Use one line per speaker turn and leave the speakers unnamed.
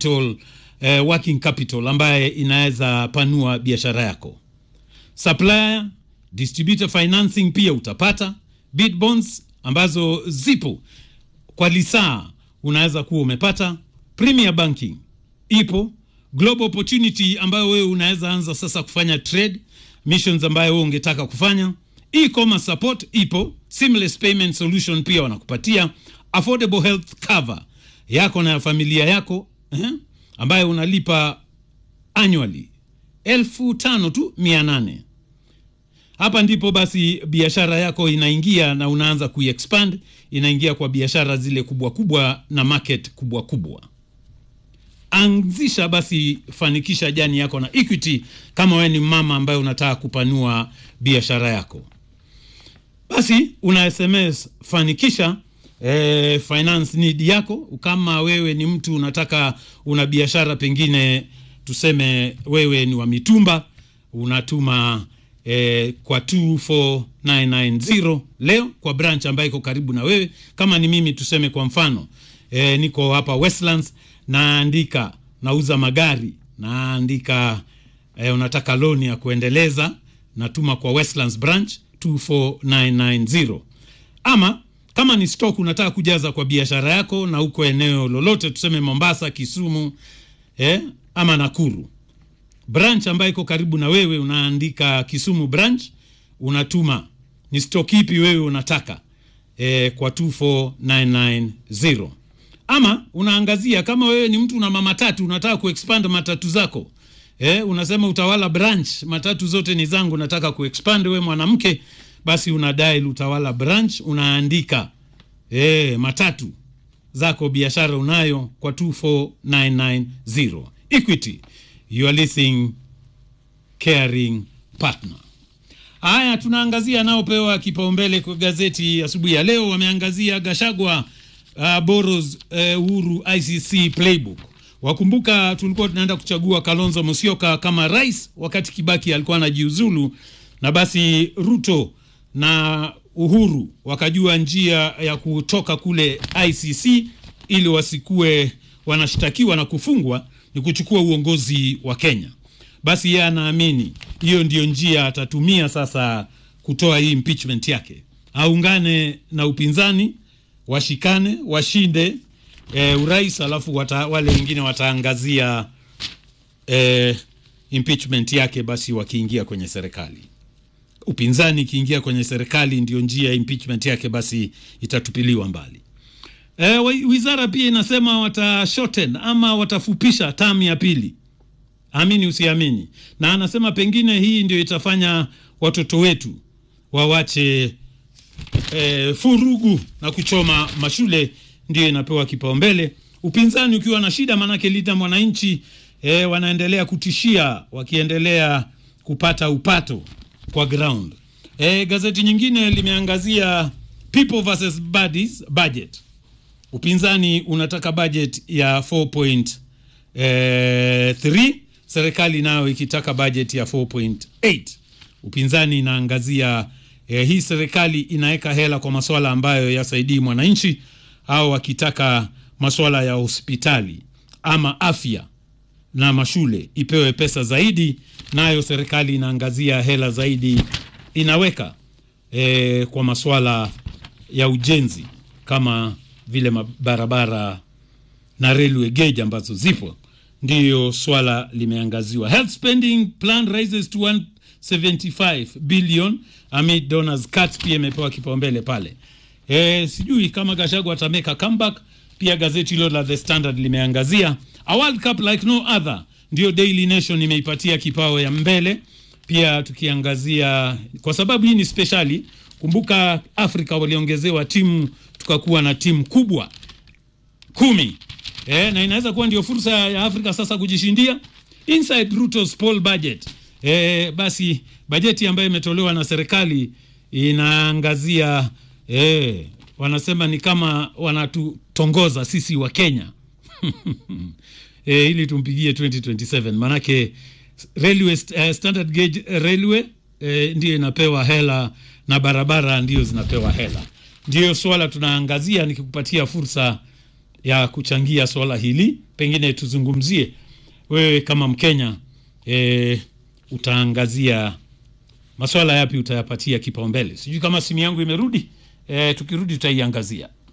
capital eh, working capital ambaye inaweza panua biashara yako supplier distributor financing pia utapata bid bonds ambazo zipo kwa lisaa unaweza kuwa umepata premier banking ipo global opportunity ambayo wewe unaweza anza sasa kufanya trade missions ambayo wewe ungetaka kufanya e-commerce support ipo seamless payment solution pia wanakupatia affordable health cover yako na ya familia yako eh, ambayo unalipa annually elfu tano tu mia nane hapa ndipo basi biashara yako inaingia na unaanza kuiexpand inaingia kwa biashara zile kubwa kubwa na market kubwa kubwa anzisha basi fanikisha jani yako na equity kama wewe ni mama ambaye unataka kupanua biashara yako basi una sms fanikisha eh, finance need yako kama wewe ni mtu unataka una biashara pengine tuseme wewe ni wa mitumba unatuma eh, kwa 24990 leo kwa branch ambayo iko karibu na wewe kama ni mimi tuseme kwa mfano eh, niko hapa westlands naandika nauza magari naandika eh, unataka loni ya kuendeleza natuma kwa westlands branch 24990 ama kama ni stock unataka kujaza kwa biashara yako na uko eneo lolote tuseme mombasa kisumu eh, ama nakuru branch ambayo iko karibu na wewe unaandika kisumu branch unatuma ni stock ipi wewe unataka eh, kwa 24990 ama unaangazia kama wewe ni mtu una mamatatu unataka kuexpand matatu zako eh, unasema utawala branch matatu zote ni zangu nataka kuexpand we mwanamke basi una dial utawala branch unaandika eh, matatu zako biashara unayo kwa 24990 equity your leasing caring partner haya tunaangazia naopewa kipaumbele kwa gazeti asubuhi ya leo wameangazia gashagwa uh, boros uh, uhuru icc playbook wakumbuka tulikuwa tunaenda kuchagua kalonzo musyoka kama rais wakati kibaki alikuwa anajiuzulu na basi ruto na uhuru wakajua njia ya kutoka kule icc ili wasikue wanashtakiwa na kufungwa ni kuchukua uongozi wa kenya basi yeye anaamini hiyo ndio njia atatumia sasa kutoa hii impeachment yake aungane na upinzani washikane washinde e, urais alafu wata, wale wengine wataangazia e, impeachment yake basi wakiingia kwenye serikali upinzani ikiingia kwenye serikali ndio njia ya impeachment yake basi itatupiliwa mbali e, wizara pia inasema watashorten ama watafupisha tamu ya pili amini usiamini na anasema pengine hii ndio itafanya watoto wetu wawache e, furugu na kuchoma mashule ndio inapewa kipaumbele upinzani ukiwa na shida maanake lida mwananchi e, wanaendelea kutishia wakiendelea kupata upato kwa ground e, gazeti nyingine limeangazia people versus bodies budget upinzani unataka budget ya 4.3 serikali nayo ikitaka budget ya 4.8 upinzani inaangazia eh, hii serikali inaweka hela kwa maswala ambayo yasaidii mwananchi au wakitaka maswala ya hospitali ama afya na mashule ipewe pesa zaidi nayo serikali inaangazia hela zaidi inaweka eh, kwa maswala ya ujenzi kama vile barabara na railway gauge ambazo zipo ndiyo swala limeangaziwa health spending plan rises to 175 billion amid donors cuts pia imepewa kipaumbele pale e, sijui kama gashagu atameka comeback pia gazeti hilo la the standard limeangazia a world cup like no other ndio daily nation imeipatia kipao ya mbele pia tukiangazia kwa sababu hii ni speciali kumbuka afrika waliongezewa timu tukakuwa na timu kubwa kumi e, na inaweza kuwa ndio fursa ya afrika sasa kujishindia inside rutos poll budget e, basi bajeti ambayo imetolewa na serikali inaangazia e, wanasema ni kama wanatutongoza sisi wa kenya e, ili tumpigie 2027 manake railway, uh, standard gauge railway e, ndiyo inapewa hela na barabara ndio zinapewa hela ndiyo swala tunaangazia nikikupatia fursa ya kuchangia swala hili, pengine tuzungumzie wewe kama Mkenya e, utaangazia maswala yapi utayapatia kipaumbele? Sijui kama simu yangu imerudi. E, tukirudi tutaiangazia.